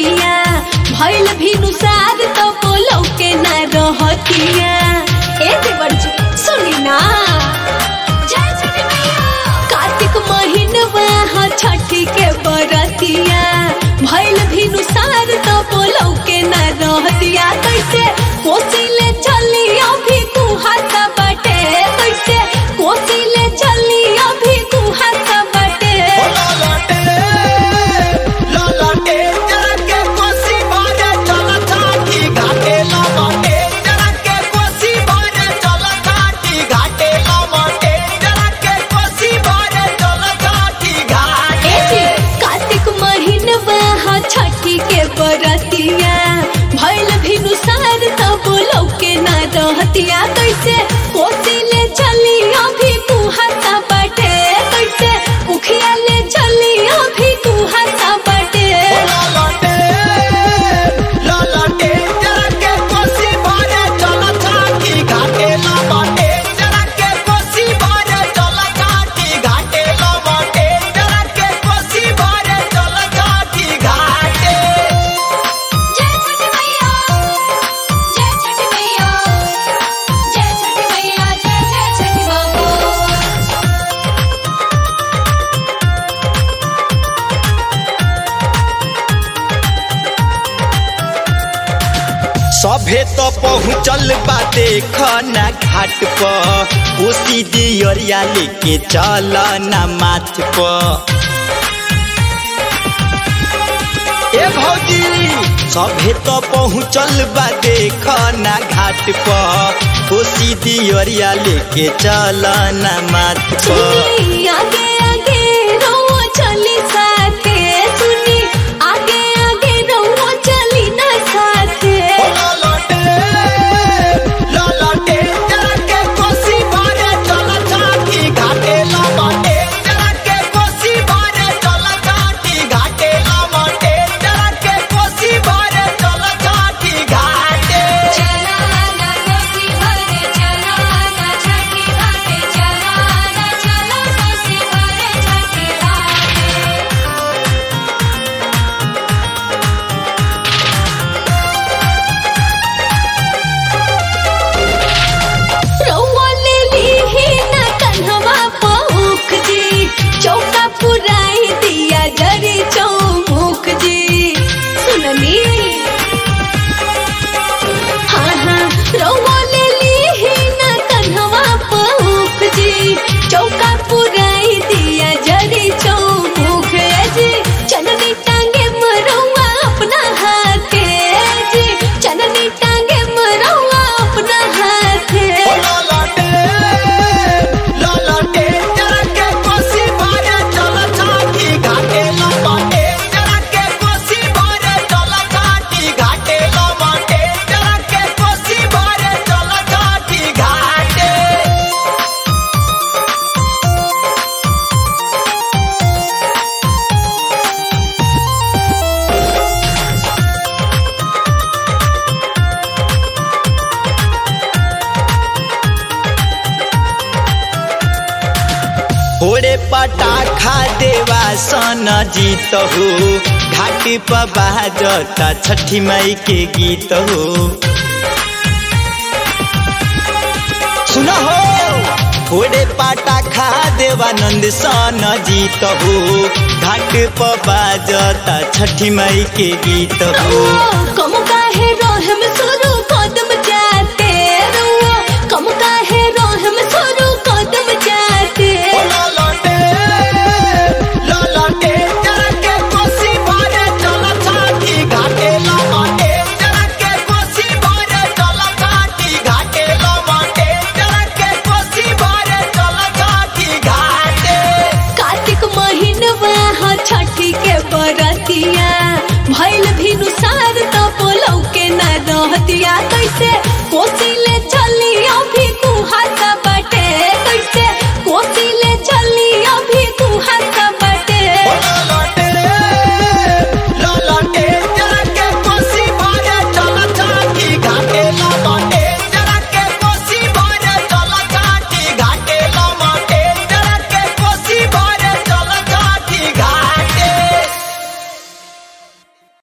बरतिया भइल भी नुसार तो बोलो के ना रहतिया ए देवर जी सुनी ना जय छठी मैया कार्तिक महीनवा ह छठी के बरतिया भइल भी नुसार तो बोलो के ना रहतिया कैसे कोसिले चली अभी कुहासा बाटे कैसे कोसिले चली अभी कुहासा बाटे एजी कार्तिक महीनवा ह छठी के बरतिया भइल भी नुसार तब लौके ना रहतिया कैसे कोसिले चली अभी कुहासा बाटे कैसे उखिया ले चली अभी कुहासा बाटे जय छठी मैया जय छठी मैया जय छठी मैया जय जय छठी बाबू सभे तो पहुँचल बा देखना घाट पर कोसी दियरिया लेके चल ना माथ पर ए भौजी सभे तो पहुँचल बा देखना घाट पर कोसी दियरिया लेके चल ना माथ पर सुनी आगे आगे रहो चली साथे सुनी आगे आगे रहो चली ना साथे चला ना कोसी भरे चला ना छठी घाटे चला ना चला कोसी भरे छठी घाटे रउआ ले लीही ना कन्हवा पहुँख जी चौका पुराई दिया जरी चौमुख जी सुनली हाँ हाँ रउआ ले लीही ना कन्हवा पहुँख जी चौका पुराई दिया जरी चौमुख जी चननी टांगे मरौआ अपना हाथे जी चननी टांगे मरौआ अपना हाथे ओरे पटाखा देवा सन जीत हो घाटी पर बाजता छठी माई के गीत हो सुनो हो ओरे पटाखा देवानंद सन जीत हो घाट पर बाजता छठी माई के गीत हो कम काहे रोहम सुरु कदम जाते रुआ कम काहे रोहम सुरु कदम जाते कार्तिक महीनवा ह छठी के बरतिया भइल भी नुसार तो बोलौ के ना रहतिया कैसे कोसिले